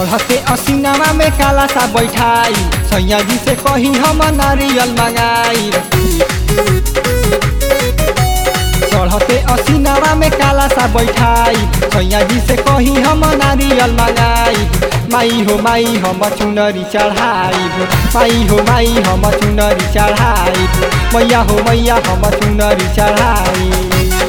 चढ़ते असीनामा में काला सा बैठाई सैया जी से कही हम नारियल मंगाई चढ़ते असीनामा में काला सा बैठाई सैया जी से कही हम नारियल मंगाई माई हो माई हम चुनरी चढ़ाई माई हो माई हम चुनरी चढ़ाई मैया हो मैया हम चुनरी चढ़ाई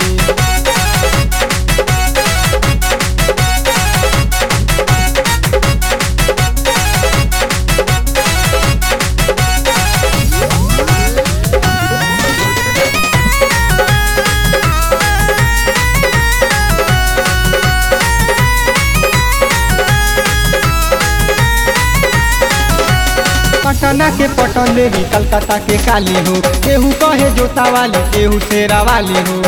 पटना के पटन देवी कलकत्ता के काली हो केहू कहे जोता वाली केहू शेरा वाली हो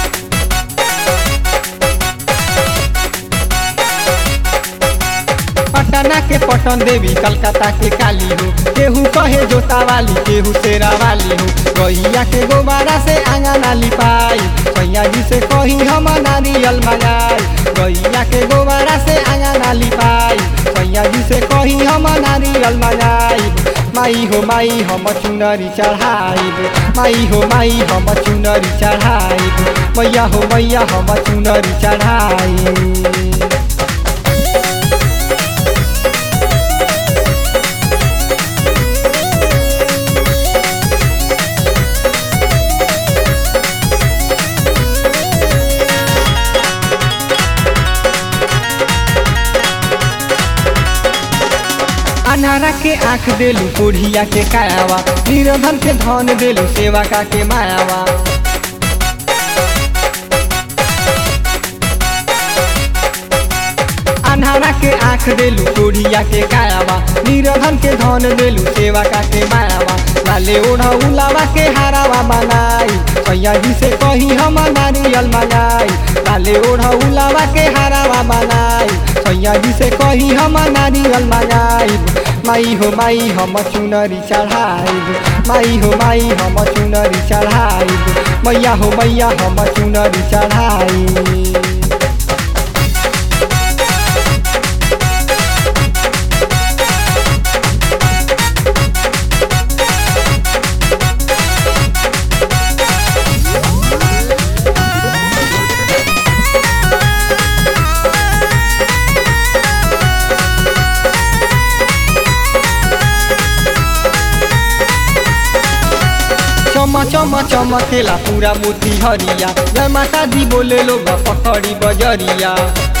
पटना के पटन देवी कलकत्ता के काली हो केहू कहे जोता वाली केहू शेरा वाली हो गैया के गोबारा से आंगना लिपाई सैया जी से कही हम नारियल मंगाई गैया के गोबारा से आंगना लिपाई सैया जी से कही हम नारियल मंगाई माई हो माई हम चुनरी चढ़ाइब माई हो माई हम चुनरी चढ़ाइब मैया हो मैया हम चुनरी चढ़ाइब अनारा के आँख देलू कोढ़िया के कायावा निर्धन के धन देलू सेवा का के मायावा अनारा के आँख देलू कोढ़िया के कायावा निर्धन के धन देलू सेवा का के मायावा लाले ओढ़ा उलावा के हारावा बनाई सैया जी से कही हम नारियल मंगाई लाले ओढ़ा उलावा के हारावा बनाई सैया जी से कही हम नारियल मंगाई माई हो माई हम चुनरी चढ़ाइब माई हो माई हम चुनरी चढ़ाइब मैया हो मैया हम चुनरी चढ़ाइब चम चम चमकेला पूरा मोती हरिया जय माता दी बोले लोग पकड़ी बजरिया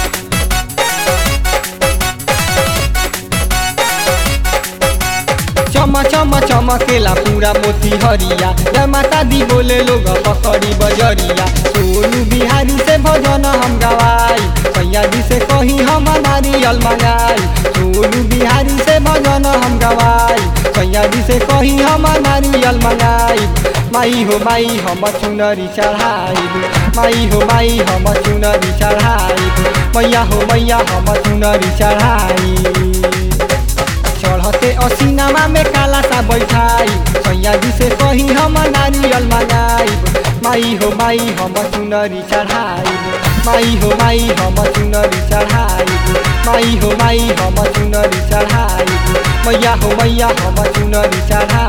चम चम चमकेला पूरा मोती हरिया जय माता दी बोले लोग पकड़ी बजरिया सोनू बिहारी से भजन हम गवाई सैया जी से कही हम नारियल मंगाई सोनू बिहारी से भजन हम गवाई सैया जी से कही हम नारियल मंगाई माई हो माई हम चुनरी चढ़ाइब माई हो माई हम चुनरी चढ़ाइब मैया हो मैया हम चुनरी चढ़ाइब चढ़ते असीनामा में काला सा बैठाई सैया जी से कही हम नारियल मंगाइब माई हो माई हम चुनरी चढ़ाइब माई हो माई हम चुनरी चढ़ाइब माई हो माई हम चुनरी चढ़ाइब मैया हो मैया हम चुनरी चढ़ाइब